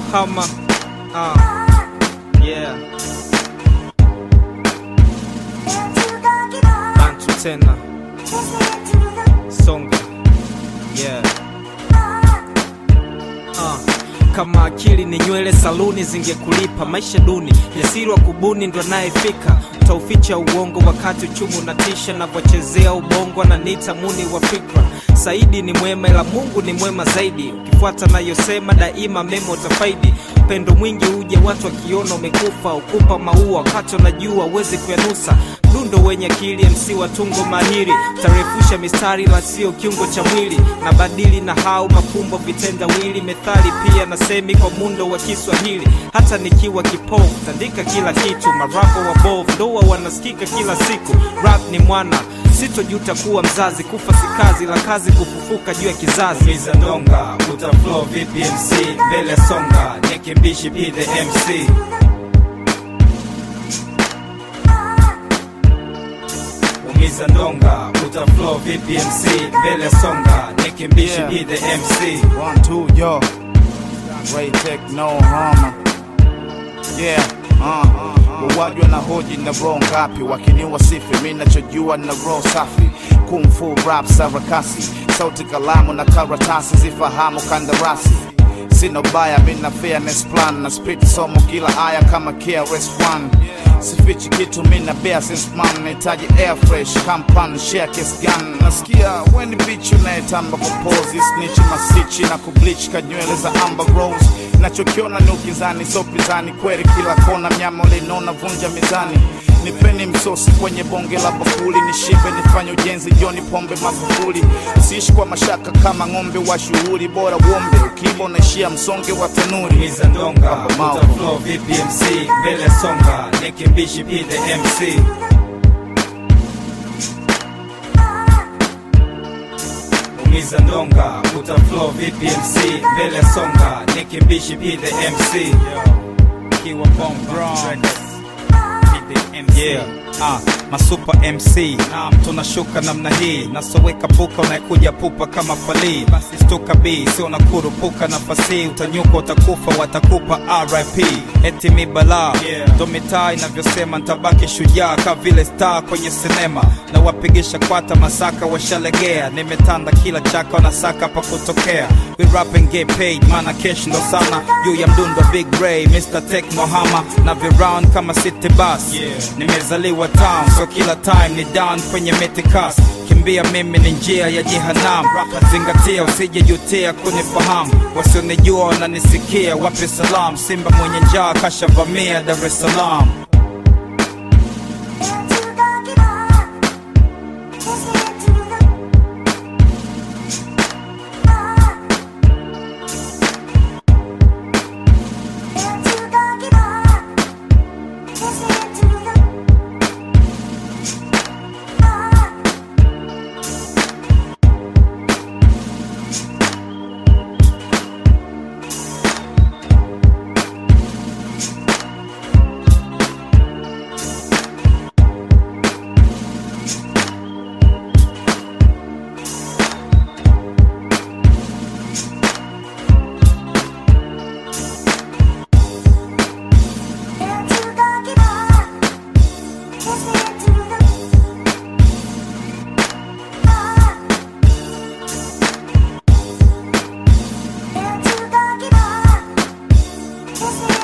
hama uh, yeah bantu tena songa yeah uh. kama akili ni nywele saluni zingekulipa maisha duni jasiri wa kubuni ndo anayefika utauficha uongo wakati uchumi unatisha navyochezea ubongo ananiita muni wa fikra saidi ni mwema ila mungu ni mwema zaidi ukifuata nayosema daima mema utafaidi upendo mwingi uje watu wakiona umekufa ukupa maua wakati unajua uwezi kuyanusa mdundo wenye akili mc wa tungo mahiri tarefusha mistari la sio kiungo cha mwili na badili na hau mafumbo vitendawili methali pia na semi kwa mundo wa kiswahili hata nikiwa kipofu tandika kila kitu marapo wa bovu ndoa wanasikika kila siku rap ni mwana sitojuta kuwa mzazi kufa si kazi la kazi kufufuka juu ya kizazi Miza ndonga utaflow vipi MC mbele songa nikimbishi be the MC umiza ndonga utaflow vipi MC mbele songa nikimbishi Yeah. be the MC One, two, yo. Ray Tech, no harm. Yeah, uh. Wawajwa na hoji na roho ngapi wakiniwa sifi mi nachojua na roho safi kung fu rap sarakasi sauti kalamu na karatasi zifahamu kandarasi sina ubaya mi na fairness plan na spit somo kila aya kama KRS-One sifichi kitu mi na bear since man nahitaji air fresh kampan share kiss gun nasikia weni bitch unayetamba kupozi snitch masichi na kubleach kanywele za amber rose nachokiona ni ukizani so pizani kweli kila kona mnyama ulinona vunja mizani nipeni msosi kwenye bonge la bakuli nishibe nifanye ujenzi joni pombe magufuli siishi kwa mashaka kama ng'ombe wa shughuli bora uombe ukiiba unaishia msonge wa tanuri Miza ndonga Mau. utaflow vipi MC mbele songa nikimbishi be the MC umiza ndonga utaflow vipi MC mbele songa nikimbishi be the MC kiwa bomb yeah. Ah, masupa MC naam, tunashuka namna hii nasoweka puka unayekuja pupa kama falii basi stuka b sio nakurupuka nafasi utanyuka utakufa watakupa RIP eti mi balaa Yeah. ndo mitaa inavyosema ntabaki shujaa ka vile star kwenye sinema na wapigisha kwata masaka washalegea nimetanda kila chaka wanasaka pa kutokea we rap and get paid mana cash ndo sana juu ya mdundo big ray Mr. Tech Mohama na viround kama city bus Yeah. nimezaliwa town so kila time ni down kwenye metikas kimbia mimi ni njia ya jehanam zingatia usijejutia kunifahamu wasionijua wananisikia wape salam simba mwenye njaa kashavamia dar es salaam Kiss me